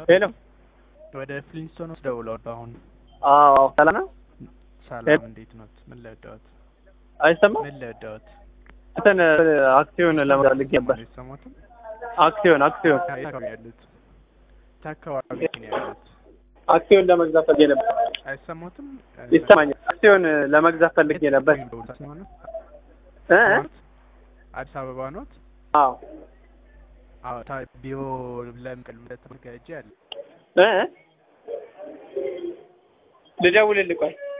ሄሎ ወደ ፍሊንስቶን ውስጥ ደውለዋል። አሁን አዎ ሰላም ነው ሰላም፣ እንዴት ኖት? ምን ልርዳዎት? አይሰማም ምን ልርዳዎት? እንትን አክሲዮን ለመግዛት ልጌ ነበር አይሰማዎትም? አክሲዮን አክሲዮን የት አካባቢ ያሉት? የት አካባቢ ነው ያሉት? አክሲዮን ለመግዛት ፈልጌ ነበር አይሰማዎትም? ይሰማኛል አክሲዮን ለመግዛት ፈልጌ ነበር እ አዲስ አበባ ኖት? አዎ አዎ ታ ቢሮ ለምቅል ተዘጋጀ አለ እ ልደውልልህ ቆይ